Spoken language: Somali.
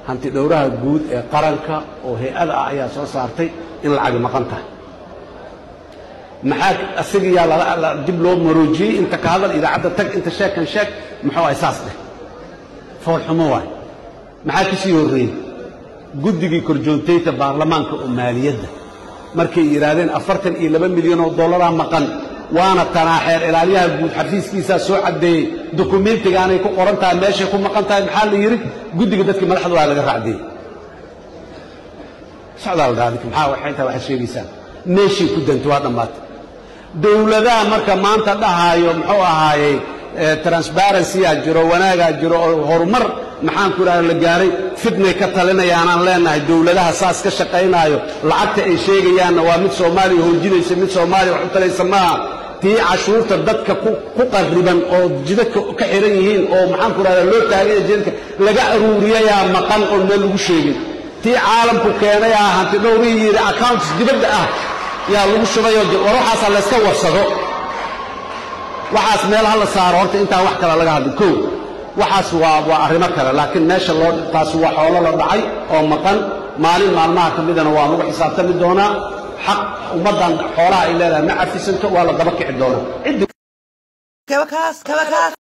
hanti dhowraha guud ee qaranka oo hay-ada ah ayaa soo saartay in lacagi maqan tahay maxaa asigayaa lala dib loo maroojiyey inta ka hadal idaacadda tag inta sheekan sheeg muxuu ahay saas dheh foolxumo waay maxaa ka sii horreeyey guddigii korjoontayta baarlamaanka oo maaliyadda markay yidhaahdeen afartan iyo laba milyan oo dollaraa maqan waana tanaaxeer ilaaliyaha guud xafiiskiisaa soo caddeeyey dukumentigaanay ku qoran tahay meeshay ku maqan tahay maxaa la yidhi guddiga dadkii madaxda waa laga raacdiyey socdaal daadika maxaa waxay tahay waxaad sheegaysaan meeshii ku danta waa dhammaatay dowladaha marka maanta dhahaayo muxuu ahaayey transparency-aa jiro wanaagaa jiro oo horumar maxaan ku idhahda la gaaray fitnay ka talinayaanaan leenahay dowladaha saas ka shaqaynaayo lacagta ay sheegayaanna waa mid soomaaliya hoojinaysa mid soomaaliya wax u talaysa maaha tii cashuurta dadka ku qarriban oo jidadka ka xiran yihiin oo maxaan ku idhahda loo taagaya jidadka laga aruuriyayaa maqan oon meel lagu sheegin tii caalamku keenayaa hanti dhowrihii yidhi accounts dibadda ah yaa lagu shubayoo war waxaasaa layska warsado waxaas meel ha la saaro horta intaan wax kale laga hadlin kow waxaas waa waa arrimo kale laakiin meesha loo taas waa xoolo la dhacay oo maqan maalin maalmaha ka midana waa lagu xisaabtami doonaa xaq ummaddan xoolaha ay leedahay ma cafisanto waa la daba kici doonaa